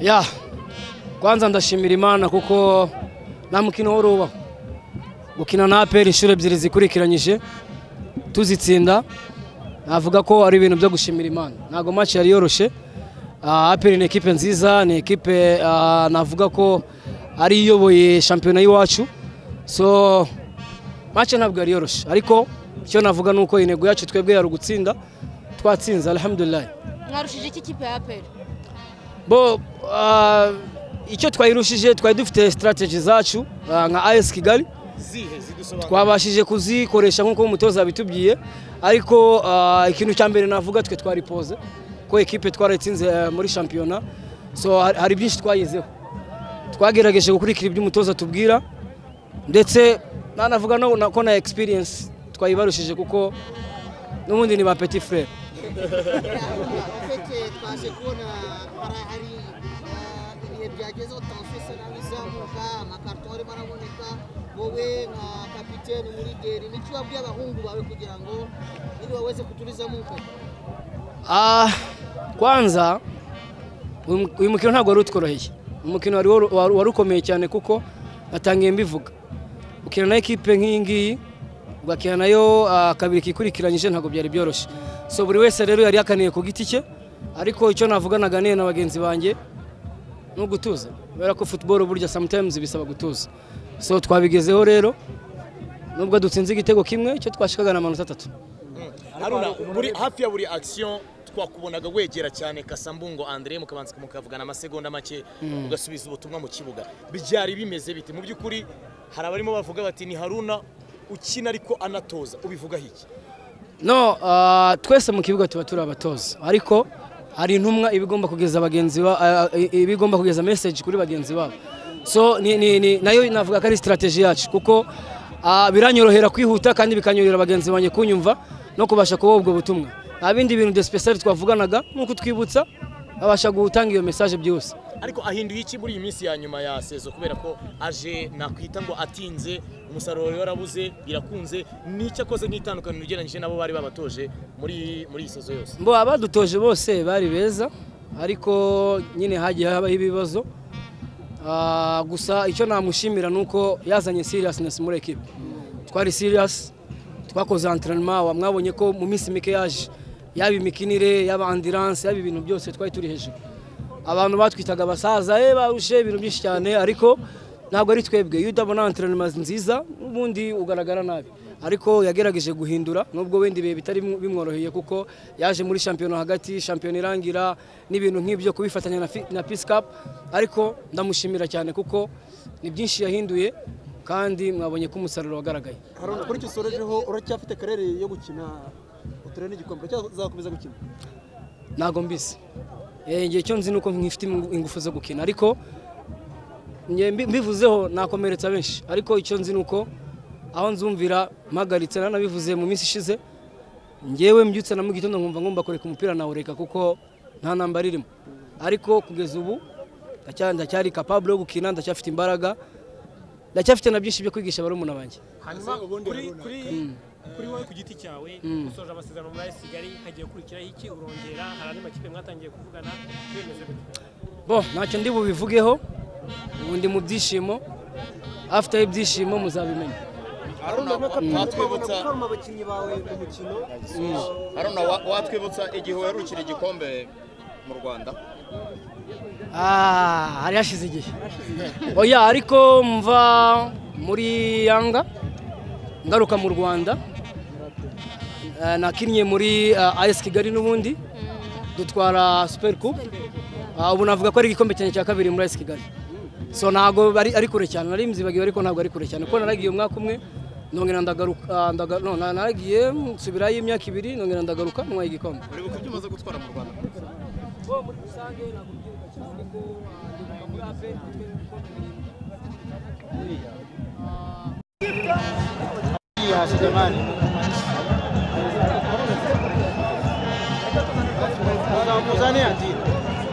ya kwanza ndashimira imana kuko nta mukino wari ubaho gukina na aperi inshuro ebyiri zikurikiranyije tuzitsinda navuga ko ari ibintu byo gushimira imana ntabwo match yari yoroshye Ah, aperi ni ekipe nziza ni ekipe ah, navuga ko ari iyoboye shampiyona y'iwacu so match ntabwo yari yoroshye ariko icyo navuga ni uko intego yacu twebwe yari ugutsinda twatsinze alhamdulillah mwarushije iki kipe ya aperi bo ah, icyo twayirushije twari dufite strategy zacu ah, nka AS Kigali zihe zidusobanura twabashije kuzikoresha nk'uko umutoza yabitubwiye ariko ah, ikintu cya mbere navuga twe twaripoze ko ekipe twarayitsinze eh, muri shampiyona so har- hari byinshi twayizeho twagerageje gukurikira ibyo umutoza atubwira ndetse nanavuga no- na- ko na experience twayibarushije kuko n'ubundi ni ba petit frere fete twaje kubona hari hari eh, ibihe byagezeho tansiyo isa nabi izamuka amakarito arimo araboneka wowe nka kapitene muri deri n'icyo wabwiye abahungu bawe kugira ngo niba wese kuturizamo uko Ah, kwanza uyu mu- uyu mukino ntabwo wari utworoheye umukino wari woro- wari wari ukomeye cyane kuko natangiye mbivuga ukina na ekipe nk'iyi ngiyi ugakina nayo ah, kabiri kikurikiranyije ntabwo byari byoroshye so buri wese rero yari yakaniye ku giti cye ariko icyo navuganaga n'iyo na bagenzi banjye ni ugutuza kubera ko football burya sometimes bisaba gutuza so twabigezeho rero nubwo dutsinze igitego kimwe icyo twashikaga ni amanota atatu haruna buri hafi ya buri action twakubonaga wegera cyane kasambungo andre mukabanza mukavugana amasegonda make ugasubiza ubutumwa mu kibuga byari bimeze bite mu by'ukuri hari abarimo bavuga bati ni haruna ukina ariko anatoza ubivugaho iki no ah, twese mu kibuga tuba turi abatoza ariko hari intumwa iba igomba kugeza bagenzi ba ah, ah, iba igomba kugeza message kuri bagenzi babo so ni, ni, ni, nayo navuga ko ari strategy yacu kuko ah, biranyorohera kwihuta kandi bikanyorohera bagenzi banjye kunyumva no kubasha kubaha ubwo butumwa nta bindi bintu de special twavuganaga nuko twibutsa babasha gutanga iyo message byihuse ariko ahinduye iki muri iyi minsi ya nyuma ya sezo kubera ko aje nakwita ngo atinze umusaruro wari warabuze birakunze n'icyo akoze nk'itandukaniro ugereranyije n'abo bari babatoje muri muri iyi sezo yose mbo abadutoje bose bari beza ariko nyine hagiye habaho ibibazo Ah, gusa icyo namushimira ni uko yazanye seriousness muri ekipe twari serious twakoze entraînement mwabonye ko mu minsi mike yaje yaba imikinire yaba ambulance yaba ibintu byose twari turi hejuru abantu batwitaga abasaza eh barushe ibintu byinshi cyane ariko ntabwo ari twebwe iyo utabona entraînement nziza ubundi ugaragara nabi ariko yagerageje guhindura nubwo wenda ibihe bitari bimu- bimworoheye kuko yaje muri shampiyona hagati shampiyona irangira n'ibintu nk'ibyo kubifatanya na, fi- na peace cup ariko ndamushimira cyane kuko ni byinshi yahinduye kandi mwabonye ko umusaruro wagaragaye haruna kuri icyo usorejeho uracyafite karere yo gukina uturere n'igikombe uracyazakomeza gukina ntabwo mbizi Eh, igihe cyo nzi nuko nkifite ingu- ingufu zo gukina ariko nge mbi- mbivuzeho nakomeretsa benshi ariko icyo nzi nuko aho nzumvira mpagaritse nanabivuze mu minsi ishize ngewe mbyutse na mu gitondo nkumva ngomba kureka umupira nawureka kuko nta ntambara irimo ariko kugeza ubu ndacya- ndacyari capable yo gukina ndacyafite imbaraga ndacyafite na byinshi byo kwigisha barumuna banjye hanyuma kuri kuri kuri wowe ku giti cyawe usoje amasezerano muri AS Kigali hagiye gukurikiraho iki urongera hari andi makipe mwatangiye kuvugana bimeze gute bo ntacyo ndi bubivugeho ubu ndi mu byishimo afite y'ibyishimo muzabimenya watwibutsa kama abakinnyi bawe mu mukino haruna wa- watwibutsa igihe uherukira igikombe mu rwanda Ah, hari hashize igihe oya ariko mva muri yanga ngaruka mu rwanda Eh, nakinnye muri eh, AS Kigali n'ubundi dutwara Super Cup Ah, ubu navuga ko ari igikombe cyanjye cya kabiri muri AS Kigali so ntago ari ari kure cyane nari mzibagiwe ariko ntabwo ari kure cyane kuko naragiye umwaka umwe nongera ndagaruka ah, ndaga- no na- naragiye nsubirayo imyaka ibiri nongera ndagaruka ntwaye igikombe uri buko ibyo umaze gutwara mu rwanda bo muri rusange ntabwo mbyibuka cyane ariko ah, ndibuka muri APR mfite ibikombe birindwi. muzane yandira